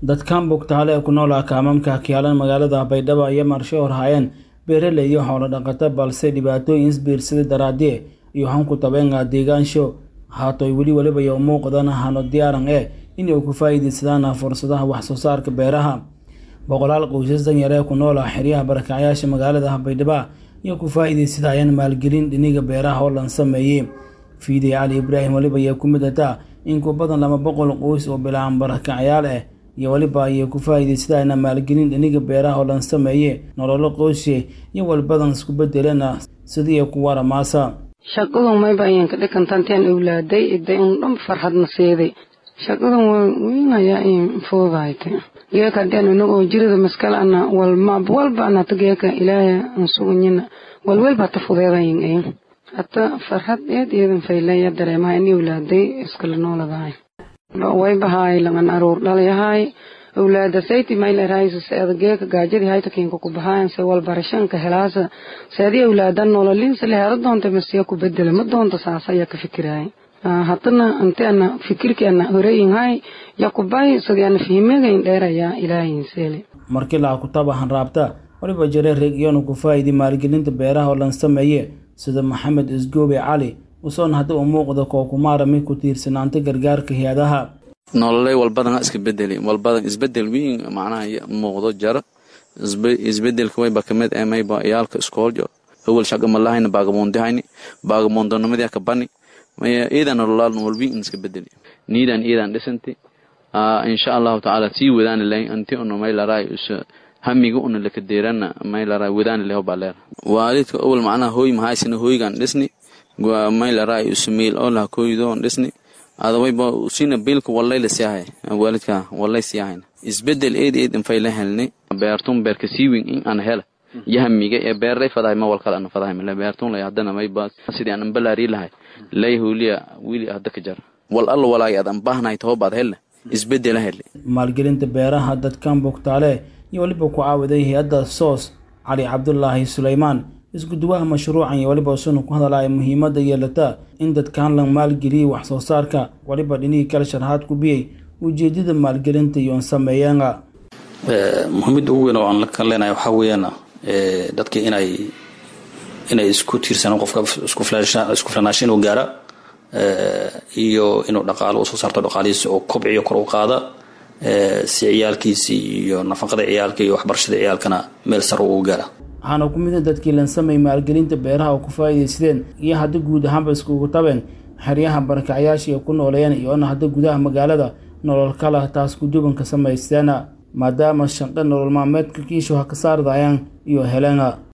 dadkan bugtaale ee ku nool akaamamka kiyaalan magaalada baydhabo iyo marsho horhaayeen beeraley iyo xoolo dhaqato balse dhibaatooyin isbiirsaday daraadie iyo hanku tabeenga deegaansho haatoy weli weliba iyo muuqdan hano diyaaran eh inay ku faa'iidaysadaan fursadaha wax soo saarka beeraha boqolaal qoysas danyar ee ku nool ah xeryaha barakacyaasha magaalada baydhabo iyo ku faa'iidaysadayaan maalgelin dhiniga beeraha oo lan sameeyey fiidey cali ibraahim weliba ayaa ku mid ataa in ku badan laba boqol qoys oo bilaan barakacyaal ah iyo weliba ayay ku faa'iidaysadayaan maalgelin dhiniga beeraha oo lan sameeye nololo qoysye iyo walbadan isku bedelena sidii ku waramaasa shaqadan mayba ayaan ka dhikantanteen awlaaday iday un dhan farxadna seeday shaqadan weynayaa in fuudahayte geeka hadeen inagoo jirida maskal ana walmab walba anata geeka ilaahay an suganyina walwelba hata fudeedayin ayin hata farxad eed eedan faylaya dareemaha in awlaaday iskala nooladahay waybahaay langan aruur dhalayahay awlaada sayti mayleraysa seeda geeka gaajadi hayta kinka ku bahayan se walbarashanka helaasa seedi awlaada nololinsa leheeda doonta masiya ku bedela ma doonta saasa ayaa ka fikiraay hatana ante ana fikirki ana horeeyinhay yakubay sadi ana fihimagayn dheerayaa ilaahin seele markii laa kutaba hanraabta waliba jare reegyonu ku faa'idi maalgelinta beeraha oo lan sameeye sida maxamed isgoobe cali usoon hadda u muuqda kookumaarami ku tiirsanaanta gargaarka hay-adaha nololey walbadan iska bedeli walbadan isbedel weyn macnaha muuqdo jaro isbedelka wayba kamid ee mayba iyaalka iskooljo awal shaqa malahayna baagamoondihayni baagamoondonimadi kabani maya iidan nololaal walweyn iska bedeli niidan iidan dhisanti insha allahu tacaala sii wadaani lahayn anti uno maylaray hamiga una lakadeerana maylaray wadaani leho baleer waalidka awal macnaha hooy mahaysina hooygan dhisni maylaray usmiil oo laha kooydoon dhisni adawayba sina biilka walay la siyahay waalidka walay siyahayn isbedel eed eed infay la helni beertun beerka siiwin in aan hela yahamiga ee beeray fadahay ma walkal ana fadahay mala beertun lay hadana mayba sidii aan balaari lahay lay huliya wili hadda ka jar wal alla walaay adan baahnahay toobaad helle isbedela hele maalgelinta beeraha dadkan bugtaale iyo weliba ku caawiday hay-adda soos cali cabdulaahi suleymaan iskuduwaha mashruucan iyo weliba suna ku hadalaya muhiimadda yeelata in dadkan la maalgeliyay wax soo saarka weliba dhinihii kale sharxaad ku biyey ujeedada maalgelinta iyoon sameeyaanga muhiimada ugu weyn oo aan ka leenahay waxaa weeyaan dadka inay inay isku tiirsanaan qofka isku filanaasho inuu gaara iyo inuu dhaqaalo usoo saarto dhaqaalihiisa oo kobciyo kor u qaada si ciyaalkiisi iyo nafaqada ciyaalka iyo waxbarashada ciyaalkana meel sar ugu gaara waxaana ku mida dadkii lan sameeyey maalgelinta beeraha oo ku faa'iidaysadeen iyo hadda guud ahaanba iskugu tabeen xeryaha barakacyaasha iyo ku nooleeyeen iyoona hadda gudaha magaalada nolol kala taas kudubanka samaysteena maadaama shanqe nolol maalmeedka kiishu ha ka saardayaan iyo heleena